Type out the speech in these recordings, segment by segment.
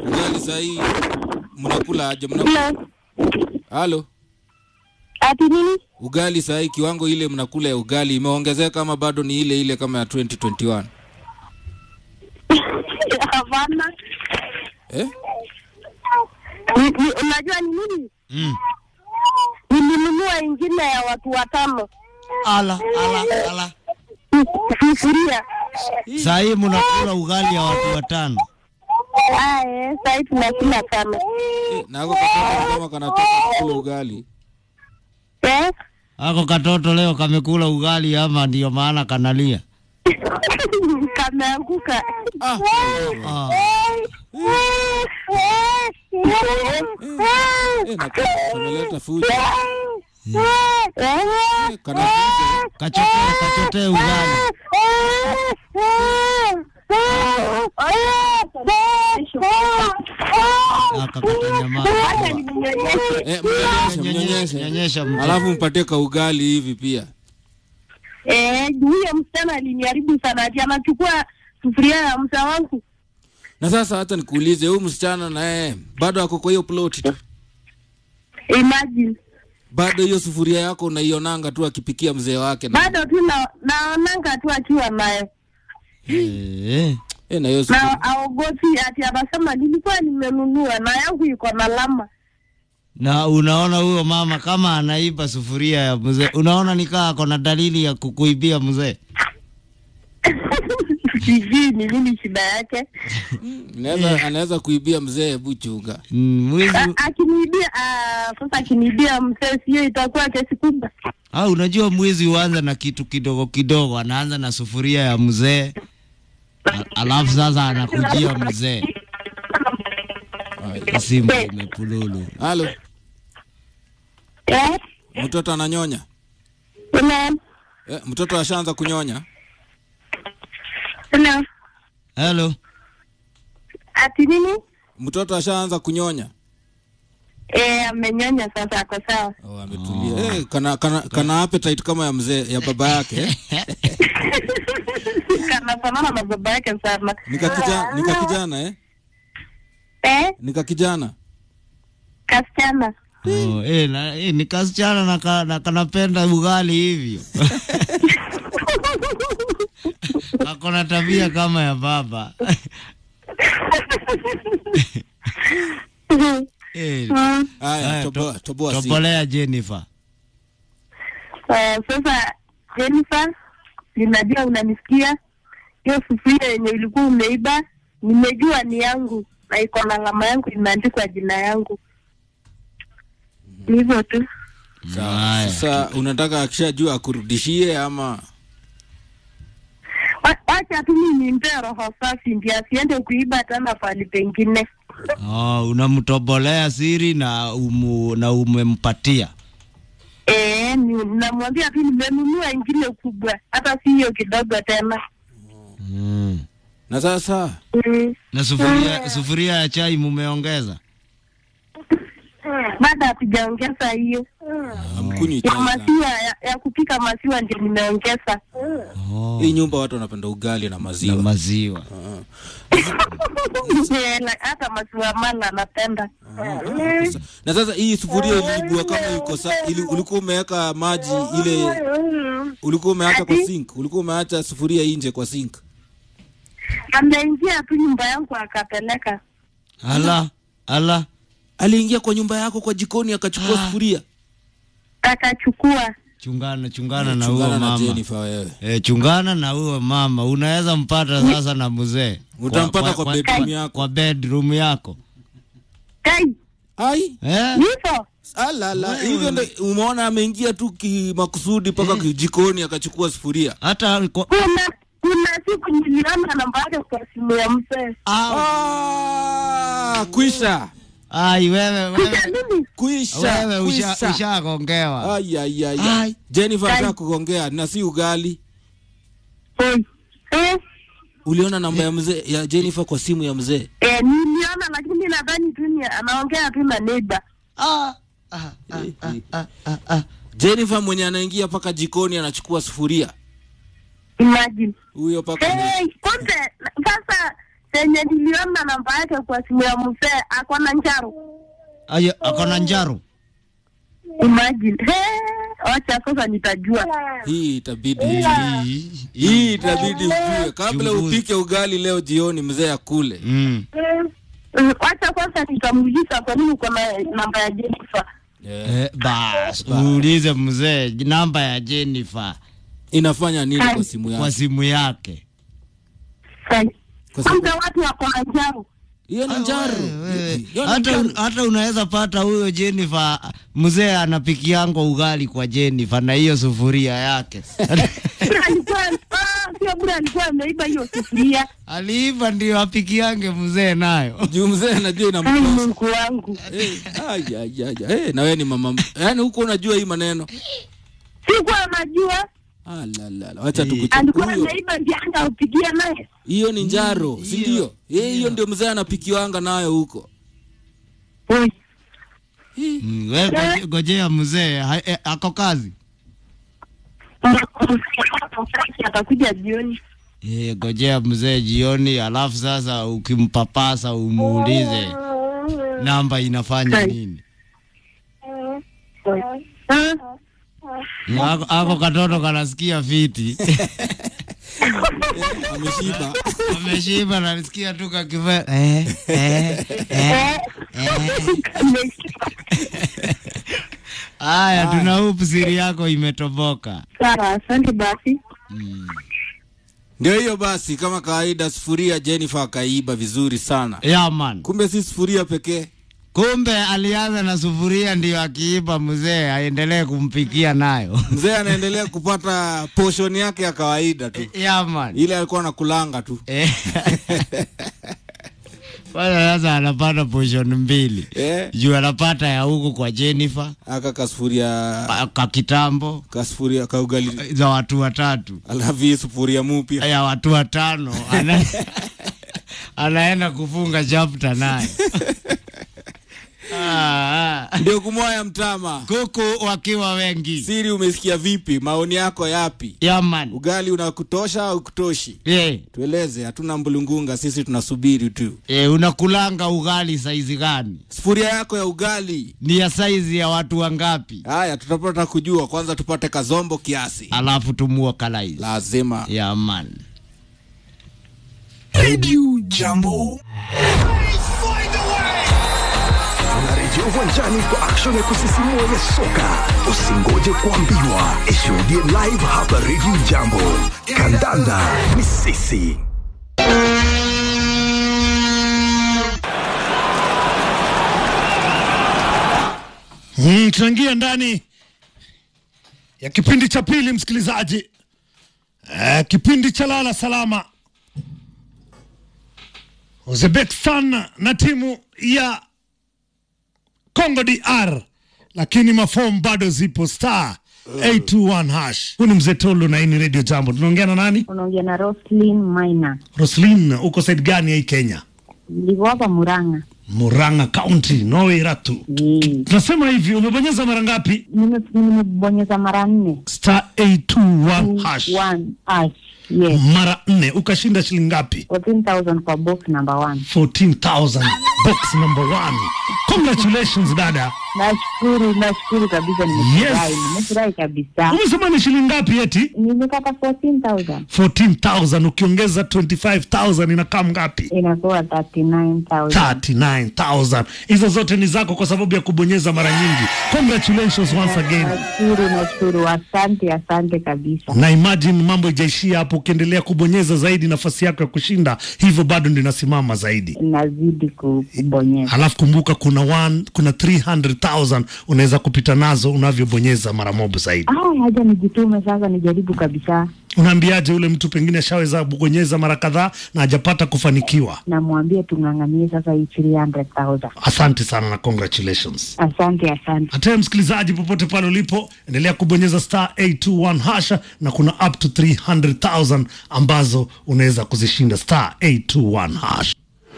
ugali sahii mnakula aje? Mna... Hello. Halo, Ati nini? ugali sahii kiwango ile mnakula ya ugali imeongezeka ama bado ni ile ile kama ya 2021? Hapana. Eh? Ni- ni- Unajua ni nini? Mm. Nilinunua ingine ya watu watano. Ala, ala, ala. Sufuria. Saa hii mnakula ugali ya watu watano. Aye, sasa tunakula sana. Eh, na ako katoto kama kanataka kula ugali. Eh? Ako katoto leo kamekula ugali ama ndio maana kanalia? Kameanguka. Ah, Ah. eh, na kameleta fujo. Eh, kana fujo. Kachotee, kachotee ugali. Akakata nyama. Eh, mnyonyeshe, Nyonyesha, mnyonyeshe. nyonyesha mtoto. Alafu mpatie ka ugali hivi pia. Eh, huyo msichana aliniharibu sana, ati anachukua sufuria ya msa wangu. Na sasa hata nikuulize, huyu msichana naye bado ako kwa hiyo plot tu, Imagine. bado hiyo sufuria yako unaionanga tu akipikia mzee wake na, Bado tu na naonanga tu akiwa naye Eh. eh, na hiyo sufuria. na aogopi, ati anasema nilikuwa nimenunua na yangu iko na lama. Na unaona huyo mama kama anaiba sufuria ya mzee, unaona nikaa ako na dalili ya kukuibia mzee. Sijui ni nini shida yake. Anaweza anaweza kuibia mzee, hebu chunga. Mm, Mwizi A- Akiniibia ah, sasa, akiniibia mzee, sio itakuwa kesi kubwa. au unajua mwizi huanza na kitu kidogo kidogo, anaanza na sufuria ya mzee a- alafu sasa anakujia mzee. Simu imepululu. Halo, Eh? mtoto ananyonya? Hello? Eh, mtoto ashaanza kunyonya? Hello? Hello. Ati nini? Mtoto ashaanza kunyonya? Eh, amenyonya sasa, ako sawa. Oh, ametulia. Eh, kana kana kana appetite kama ya mzee ya baba yake. eh? Kanafanana na baba yake sana. Nika kijana, nika kijana eh? Eh? Nika kijana. Kasichana. Oh, eh, na, eh, ni kasichana na, ka, na kanapenda ugali hivyo. Ako na tabia kama ya baba. eh, Mm. Haya, Haya, toboa toboa si. topolea Jennifer. Eh, sasa Jennifer, ninajua unanisikia. Hiyo sufuria yenye ulikuwa umeiba, nimejua ni yangu na iko na alama yangu, imeandikwa jina yangu. Ni hivyo tu. Sawa. Haya. Sasa unataka akishajua akurudishie ama Wa- Wacha tu mimi nimpee roho safi, ndio asiende kuiba tena pahali pengine. Oh, unamtobolea siri na umu, na umempatia. Eh, ni- namwambia tu nimenunua ingine kubwa, hata si hiyo kidogo tena. Mm. na sasa Mm. Na sufuria sufuria ya chai mumeongeza? Bado hatujaongeza hiyo amkunywi ya chai sana. maziwa ya, ya kupika maziwa, ndio nimeongeza. Oh. Hii nyumba watu wanapenda ugali na Na maziwa. maziwa. Ah. Eh, na- hata maziwa mala napenda. Sasa- Na sasa hii sufuria iliibua kama iko sa, ili, ulikuwa umeweka maji ile ulikuwa umeacha kwa Ati? sink, ulikuwa umeacha sufuria nje kwa sink. Ameingia tu nyumba yangu akapeleka. Ala, ala. Aliingia kwa nyumba yako kwa jikoni akachukua Ah. sufuria. akachukua Chungana chungana na Chungana huyo na mama. Jennifer wewe. E, chungana na huyo mama, unaweza mpata sasa na mzee. Utampata kwa bedroom yako. Kwa bedroom yako. kai Ai, Eh? hivyo alala, hivyo ndio umeona ameingia tu kimakusudi mpaka jikoni akachukua sufuria. Hata kwa... kuna kuna siku niliona namba yake kwa simu ya mzee Au. Ah, kwisha. Ai wewe kisha wewe. mimi Kwisha. Wewe usha kwisha. ushagongewa. Ai ai ai. Ai. ai. Jennifer Ai. anataka kugongea na si ugali. Oi. eh, Uliona namba ya mzee ya Jennifer kwa simu ya mzee? eh, niliona lakini nadhani tu ni anaongea tu na neighbor Ah. Ah, ah, ah, ah, ah, ah. Jennifer mwenye anaingia paka jikoni anachukua sufuria. imagine Huyo paka hey, kumbe na- sasa penye niliona namba yake kwa simu ya mzee ako na njaro Aya, ako na njaro. imagine He, wacha sasa nitajua hii itabidi Hii- hii itabidi ujue kabla Chunguza. upike ugali leo jioni mzee akule Mm. Mm, wacha kwanza nitamuuliza kwa nini uko na namba ya Jennifer yeah. Eh, bas uulize mzee namba ya Jennifer inafanya nini kwa simu kwa yako simu yake. Sai. Kwa sababu- kwanza watu wako na njaro hiyo ni njaro Wewe, Hiyo ni hata, njaro. hata unaweza pata huyo Jennifer mzee anapikiango ugali kwa Jennifer na hiyo sufuria yake Bure alikuwa ah, sio bure alikuwa ameiba hiyo sufuria aliiva ndio apikiange mzee nayo. juu mzee anajua ai inamtosa Mungu wangu Eh, ai, ai, ai, ai. Eh, na wewe ni mama yaani huko unajua hii maneno sikuwa najua Ah, la, la, la. wacha Eh. alikuwa tukuchukue ameiba ndianga upigia naye hiyo ni njaro si ndio Eh, hiyo ndio mzee anapikiwanga nayo huko Oi, Mm, we goje- gojea mzee ha- eh, ako kazi. atakuja jioni Eh, gojea mzee jioni, alafu sasa ukimpapasa umuulize namba inafanya Hai. nini. Ah, Ako, ako katoto kanasikia fiti ameshiba ameshiba, nalisikia tu kakive eh, eh, eh. eh. Haya, tuna hope siri yako imetoboka. sawa asante basi Mm. ndio hiyo basi kama kawaida sufuria jennifer akaiba vizuri sana Yeah, man. kumbe si sufuria pekee Kumbe alianza na sufuria ndio akiiba mzee aendelee kumpikia nayo. mzee anaendelea kupata portion yake ya kawaida tu Yeah, man. ile alikuwa anakulanga tu Eh. Kwanza sasa anapata portion mbili eh, juu anapata ya huku kwa Jennifer aka kasufuria ka- ka kitambo kasufuria kaugali za watu watatu alafu hii sufuria mupya ya watu watano ana, anaenda kufunga chapter naye Ah, ah. ndio kumwaya mtama kuku wakiwa wengi siri umesikia vipi maoni yako yapi yaman ugali unakutosha au kutoshi yeah. tueleze hatuna mbulungunga sisi tunasubiri tu E, unakulanga ugali saizi gani? sufuria yako ya ugali Ni ya saizi ya watu wangapi? haya tutapata kujua kwanza tupate kazombo kiasi Alafu tumua kalaizi. lazima Ya man. Radio Jambo. Tunarejea uwanjani kwa action ya kusisimua ya soka. Usingoje kuambiwa, ishuhudie live hapa Radio Jambo. Kandanda ni sisi. Mm, tunaingia ndani ya kipindi cha pili msikilizaji. Eh, kipindi cha lala salama. Uzbekistan na timu ya Congo DR, lakini mafomu bado zipo star 821 hash. Huu ni mzee Tolo na hii ni Radio Jambo. Tunaongea na nani? unaongea na Roslyn Maina, Roslin, uko side gani ya hii Kenya? nilikuwa hapa Murang'a. Murang'a County, Noiratu. Eh, Tunasema hivi, umebonyeza mara ngapi? nime- nimebonyeza mara nne Star 821 hash. One hash. Yes, mara nne ukashinda shilingi ngapi 14,000 kwa box number one. 14000 box number one congratulations dada Nashukuru, nashukuru kabisa, nimefurahi, Yes. nimefurahi kabisa. umesema ni shilingi ngapi eti Nimepata 14,000 14000 ukiongeza 25000 inakaa ngapi inakuwa 39,000. 39000 hizo zote ni zako kwa sababu ya kubonyeza mara nyingi congratulations once again Nashukuru, nashukuru, asante, asante kabisa. na imagine mambo ijaishia hapo ukiendelea kubonyeza zaidi nafasi yako ya kushinda hivyo bado ndio inasimama zaidi Nazidi ku- kubonyeza. halafu kumbuka kuna one, kuna 300000 unaweza kupita nazo unavyobonyeza mara moja zaidi Ah, haja nijitume sasa, nijaribu kabisa. unaambiaje ule mtu pengine ashaweza kubonyeza mara kadhaa na hajapata kufanikiwa Namwambia tung'ang'anie sasa hii 300,000. asante sana na congratulations Asante, asante. hataye msikilizaji popote pale ulipo endelea kubonyeza star 821 hasha na kuna up to 300000 ambazo unaweza kuzishinda star 821 hash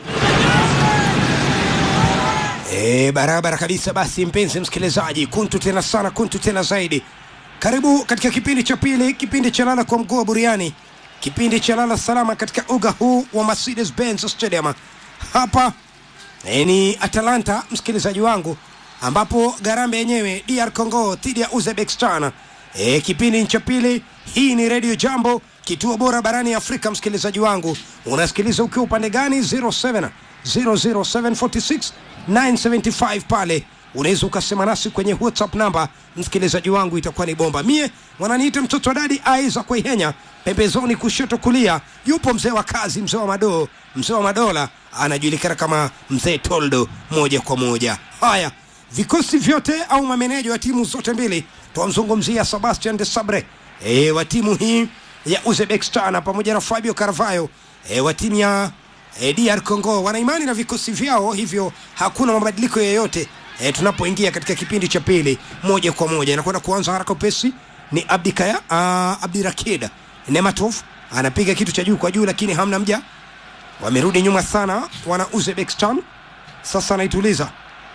E, barabara kabisa. Basi mpenzi msikilizaji, kuntu tena sana, kuntu tena zaidi. Karibu katika kipindi cha pili, kipindi cha lala kwa mguu wa buriani, kipindi cha lala salama katika uga huu wa Mercedes Benz Stadium hapa e, ni Atalanta, msikilizaji wangu, ambapo Garambe yenyewe DR Congo dhidi ya Uzbekistan. E, kipindi cha pili. Hii ni Radio Jambo, kituo bora barani Afrika. Msikilizaji wangu, unasikiliza ukiwa upande gani? 07 00746 975 pale unaweza ukasema nasi kwenye whatsapp namba msikilizaji wangu itakuwa ni bomba mie wananiita mtoto wa dadi aiza kuihenya pembezoni kushoto kulia yupo mzee wa kazi mzee wa madoo mzee wa madola anajulikana kama mzee toldo moja kwa moja haya vikosi vyote au mameneja wa timu zote mbili twamzungumzia sebastian de sabre e, wa timu hii ya uzbekistan pamoja na fabio caravayo e, wa timu ya e, DR Congo wana imani na vikosi vyao, hivyo hakuna mabadiliko yoyote e, tunapoingia katika kipindi cha pili moja kwa moja. Inakwenda kuanza haraka upesi, ni Abdikaya uh, Abdirakid Nematov anapiga kitu cha juu kwa juu, lakini hamna mja, wamerudi nyuma sana wana Uzbekistan. Sasa anaituliza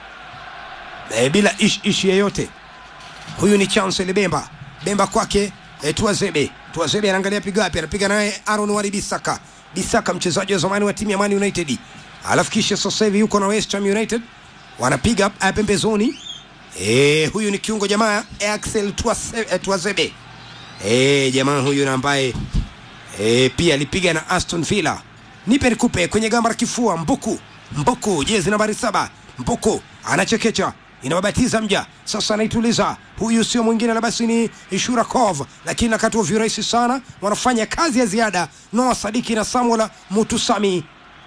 e, bila ish ishi yeyote. Huyu ni Chancel Bemba, Bemba kwake e, Tuazebe, Tuazebe anaangalia piga wapi, anapiga naye Aaron Wari Bisaka Bisaka mchezaji wa zamani wa timu ya Man United, alafu kisha sasa hivi yuko na West Ham United, wanapiga uh, pembezoni. E, huyu ni kiungo jamaa Axel Tuase- eh, Tuazebe e, jamaa huyu na ambaye e, pia alipiga na Aston Villa. Nipe nikupe kwenye gamba la kifua. Mbuku Mbuku, jezi nambari saba. Mbuku anachekecha inawabatiza mja sasa, anaituliza. Huyu sio mwingine la basi ni Shurakov, lakini nakati virahisi sana, wanafanya kazi ya ziada Noah Sadiki na Samuel Mutusami.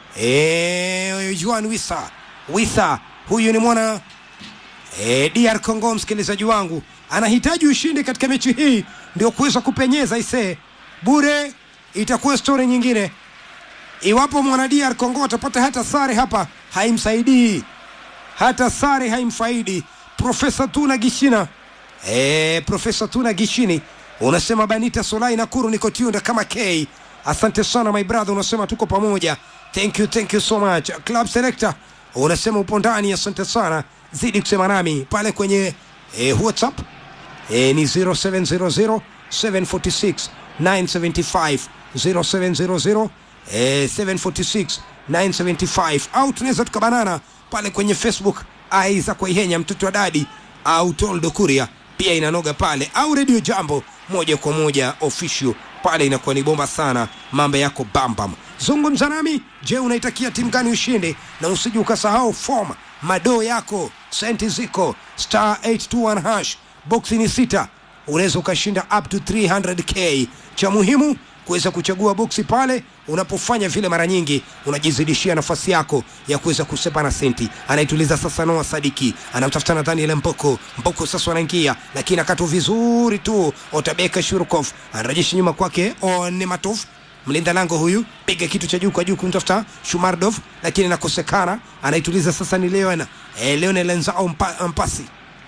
E, Juan Wisa Wisa, huyu ni mwana e, DR Congo. Msikilizaji wangu anahitaji ushindi katika mechi hii ndio kuweza kupenyeza ise bure, itakuwa stori nyingine iwapo mwana DR Congo atapata hata sare hapa, haimsaidii hata sare haimfaidi. Profesa Tuna Gishina e, Profesa Tuna Gishini unasema Banita Solai Nakuru niko tuned kama K. Asante sana my brother, unasema tuko pamoja. Thank you, thank you so much. Club Selector unasema upo ndani, asante sana, zidi kusema nami pale kwenye e, WhatsApp e, ni 0700 746 975 0700 eh, 746 975 au tunaweza tukabanana pale kwenye Facebook Aiza Kwaihenya mtoto wa dadi au Toldo Kuria pia inanoga pale au Radio Jambo moja kwa moja official pale inakuwa ni bomba sana, mambo yako bambam. Zungumza nami, je, unaitakia timu gani ushinde? Na usije ukasahau form madoo yako senti ziko star 821 hash boksi ni sita, unaweza ukashinda up to 300k. Cha muhimu kuweza kuchagua boksi pale unapofanya vile, mara nyingi unajizidishia nafasi yako ya kuweza kusepa na senti. Anaituliza sasa Noah Sadiki, anamtafuta nadhani ile Mboko. Mboko sasa anaingia, lakini akatu vizuri tu. Otabeka Shurkov anarejesha nyuma kwake Onematov mlinda lango huyu piga kitu cha juu kwa juu kumtafuta Shumardov, lakini nakosekana. Anaituliza sasa ni Leon eh, Leon Lenzao mpa, mpasi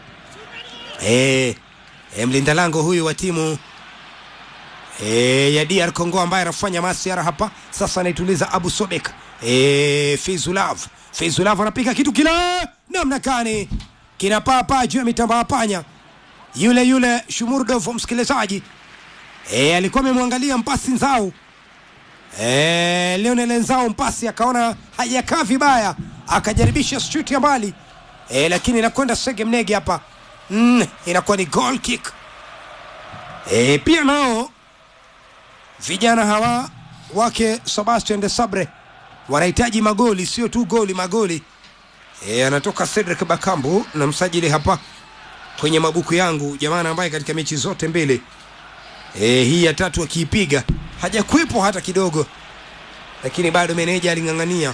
eh, eh, mlinda lango huyu wa timu e, ya DR Congo ambaye anafanya masiara hapa sasa, anaituliza Abu Sobek e, Fizulav Fizulav anapiga kitu kila namna gani kinapaa juu ya mitamba ya panya yule yule Shumurdov, msikilizaji e, alikuwa amemwangalia mpasi Nzau e, Lionel Nzau mpasi akaona hajakaa vibaya, akajaribisha shuti ya mbali e, lakini inakwenda sege mnege hapa mm, inakuwa ni goal kick e, pia nao vijana hawa wake Sebastian de Sabre wanahitaji magoli, sio tu goli, magoli. E, anatoka Cedric Bakambu na msajili hapa kwenye mabuku yangu, jamaa ambaye katika mechi zote mbili e, hii ya tatu akiipiga hajakuwepo hata kidogo, lakini bado meneja aling'ang'ania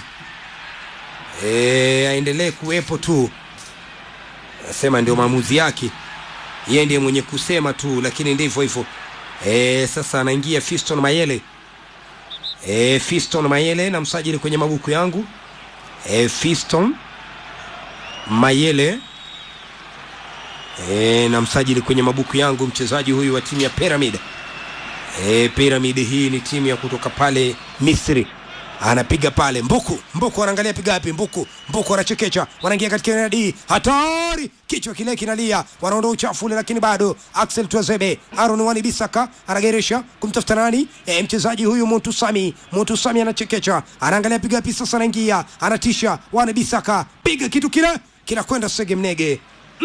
e, aendelee kuwepo tu, anasema ndio maamuzi yake, yeye ndiye mwenye kusema tu, lakini ndivyo hivyo. E, sasa anaingia Fiston Mayele e, Fiston Mayele na msajili kwenye mabuku yangu e, Fiston Mayele e, na msajili kwenye mabuku yangu mchezaji huyu wa timu ya Pyramid e, Pyramid hii ni timu ya kutoka pale Misri anapiga pale Mbuku. Mbuku anaangalia piga wapi? Mbuku. Mbuku anachekecha, wanaingia katika eneo la D, hatari, kichwa kile kinalia, wanaondoa uchafu ule, lakini bado Axel Twazebe, Aaron Wani Bisaka anageresha kumtafuta nani? E, mchezaji huyu Muntu Sami. Muntu Sami anachekecha, anaangalia piga wapi? Sasa anaingia, anatisha, Wani Bisaka, piga kitu kile kinakwenda Sege Mnege.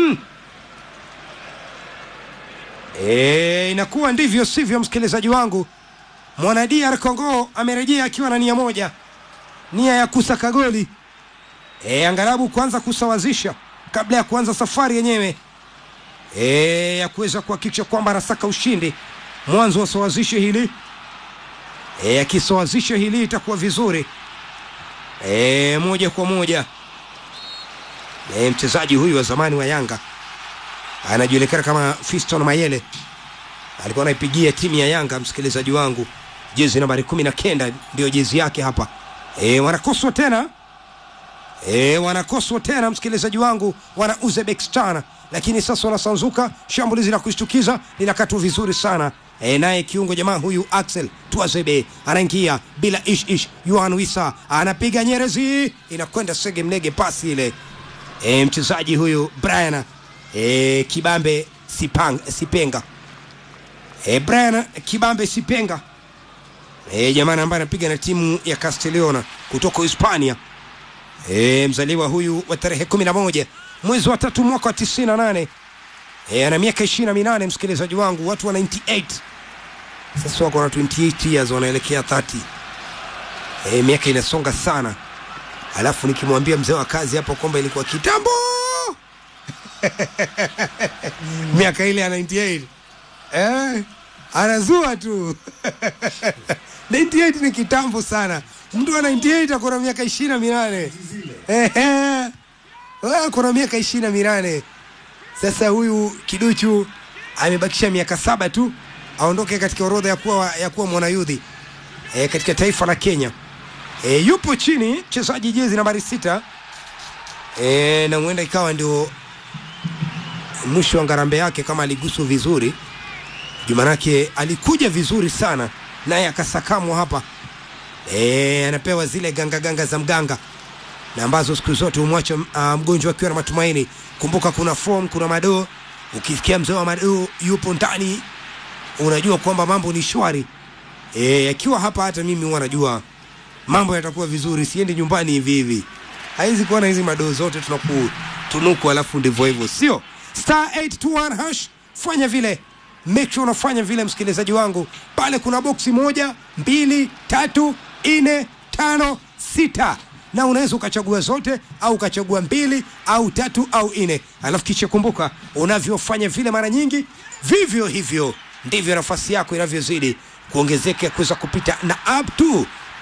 E, inakuwa ndivyo sivyo, msikilizaji wangu. Mwana DR Congo amerejea akiwa na nia moja, nia ya kusaka goli e, angalabu kuanza kusawazisha kabla ya kuanza safari yenyewe e, ya kuweza kuhakikisha kwamba anasaka ushindi. Mwanzo wasawazishe hili e, akisawazisha hili itakuwa vizuri e, moja kwa moja e, mchezaji huyu wa zamani wa Yanga anajulikana kama Fiston Mayele alikuwa anaipigia timu ya Yanga, msikilizaji wangu, jezi nambari kumi na kenda ndio jezi yake hapa. E, wanakoswa tena e, wanakoswa tena msikilizaji wangu, wana Uzbekistan, lakini sasa wanasanzuka. Shambulizi la kushtukiza linakatwa vizuri sana e, naye kiungo jamaa huyu Axel Tuazebe anaingia bila ish ish. Yohan Wisa anapiga Nyerezi, inakwenda sege mnege, pasi ile e, mchezaji huyu Brian e, Kibambe Sipang, Sipenga e, Brian Kibambe Sipenga e, jamani ambaye anapiga na timu ya Castellona kutoka Hispania e, mzaliwa huyu wa tarehe kumi na moja mwezi wa tatu mwaka wa tisini na nane e, ana miaka ishirini na minane msikilizaji wangu, watu wa 98 sasa wako na 28 years wanaelekea 30 e, miaka inasonga sana, alafu nikimwambia mzee wa kazi hapo kwamba ilikuwa kitambo miaka ile ya 98 eh, anazua tu 98 ni kitambo sana. Mtu wa 98 akona miaka ishirini na minane Ehe. Wewe akona miaka ishirini na minane Sasa huyu kiduchu amebakisha miaka saba tu aondoke katika orodha ya kuwa, ya kuwa mwanayudhi e, katika taifa la Kenya. E, yupo chini mchezaji jezi nambari sita e, na huenda ikawa ndio mwisho wa ngarambe yake kama aliguswa vizuri jumanake alikuja vizuri sana naye akasakamwa hapa e, anapewa zile ganga ganga za mganga na ambazo siku zote humwacha uh, mgonjwa akiwa na matumaini kumbuka kuna form kuna madoo ukisikia mzee wa madoo yupo ndani unajua kwamba mambo ni shwari e, akiwa hapa hata mimi huwa najua mambo yatakuwa vizuri siendi nyumbani hivi hivi haizi kuwa na hizi madoo zote tunakutunuku alafu ndivyo hivyo sio star 821 hash fanya vile make sure unafanya vile msikilizaji wangu pale kuna boksi moja mbili tatu nne tano sita na unaweza ukachagua zote au ukachagua mbili au tatu au nne alafu kisha kumbuka unavyofanya vile mara nyingi vivyo hivyo ndivyo nafasi yako inavyozidi kuongezeka kuweza kupita na up to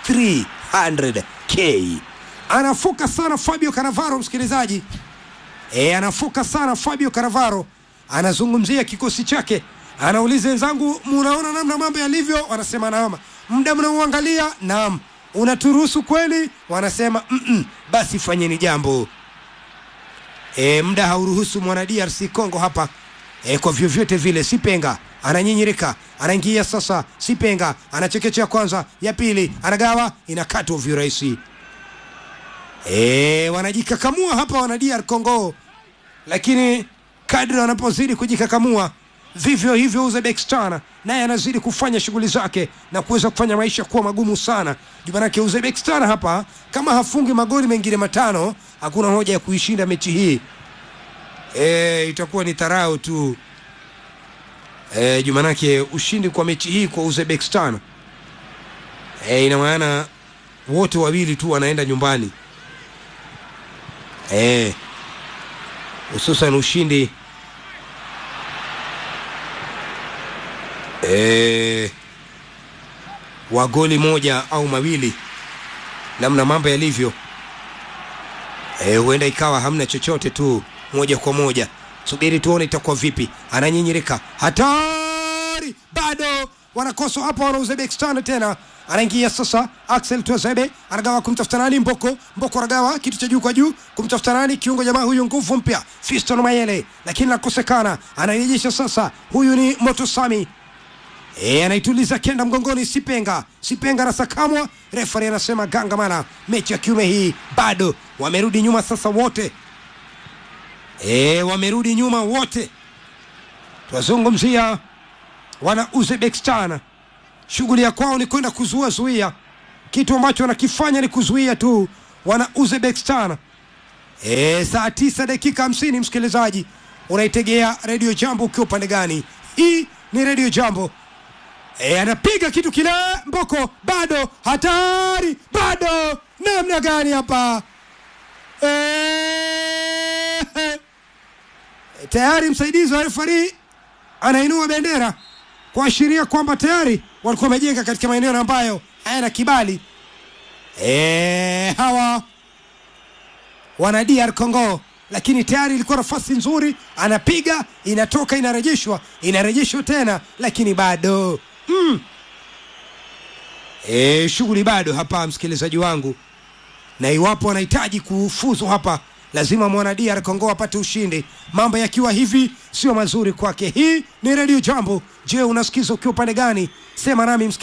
300k anafuka sana fabio canavaro msikilizaji e, anafuka sana fabio canavaro anazungumzia kikosi chake anauliza wenzangu munaona namna mambo yalivyo wanasema naam muda mnauangalia naam unaturuhusu kweli wanasema Mm-mm. basi fanyeni jambo e, muda hauruhusu mwana drc congo hapa e, kwa vyovyote vile sipenga ananyinyirika anaingia sasa sipenga anachekechea kwanza ya pili anagawa inakatwa virahisi e, wanajikakamua hapa wana dr congo lakini kadri wanapozidi kujikakamua vivyo hivyo uzbekistan naye anazidi kufanya shughuli zake na kuweza kufanya maisha kuwa magumu sana jumanake uzbekistan hapa kama hafungi magoli mengine matano hakuna hoja ya kuishinda mechi hii e, itakuwa ni tarau tu e, jumanake ushindi kwa mechi hii kwa uzbekistan e, ina maana wote wawili tu wanaenda nyumbani e, hususan ushindi e, wa goli moja au mawili namna mambo yalivyo e, huenda ikawa hamna chochote tu moja kwa moja subiri tuone itakuwa vipi ananyinyirika hatari bado wanakoswa hapa wana uzbekistan tena anaingia sasa axel twazebe anagawa kumtafuta nani mboko mboko anagawa kitu cha juu kwa juu kumtafuta nani kiungo jamaa huyu nguvu mpya fiston mayele lakini nakosekana anarejesha sasa huyu ni motosami E, anaituliza kenda mgongoni Sipenga. Sipenga anasakamwa, refari anasema gangamana, mechi ya kiume hii bado. Wamerudi nyuma sasa wote, e, wamerudi nyuma wote. Twazungumzia wana Uzbekistan, shughuli ya kwao ni kwenda kuzuia zuia, kitu ambacho wanakifanya ni kuzuia tu. Wana Uzbekistan e, saa tisa dakika hamsini, msikilizaji unaitegea redio Jambo ukiwa upande gani? Hii ni redio Jambo. E, anapiga kitu kile Mboko, bado hatari, bado namna gani hapa e, tayari msaidizi wa refari anainua bendera kuashiria kwamba tayari walikuwa wamejenga katika maeneo ambayo hayana kibali. E, hawa wana DR Congo, lakini tayari ilikuwa nafasi nzuri, anapiga inatoka, inarejeshwa, inarejeshwa tena, lakini bado mm. E, shughuli bado hapa, msikilizaji wangu, na iwapo anahitaji kufuzu hapa, lazima mwana DR Congo apate ushindi. Mambo yakiwa hivi sio mazuri kwake. Hii ni Radio Jambo. Je, unasikiza ukiwa upande gani? Sema nami msikilizaji.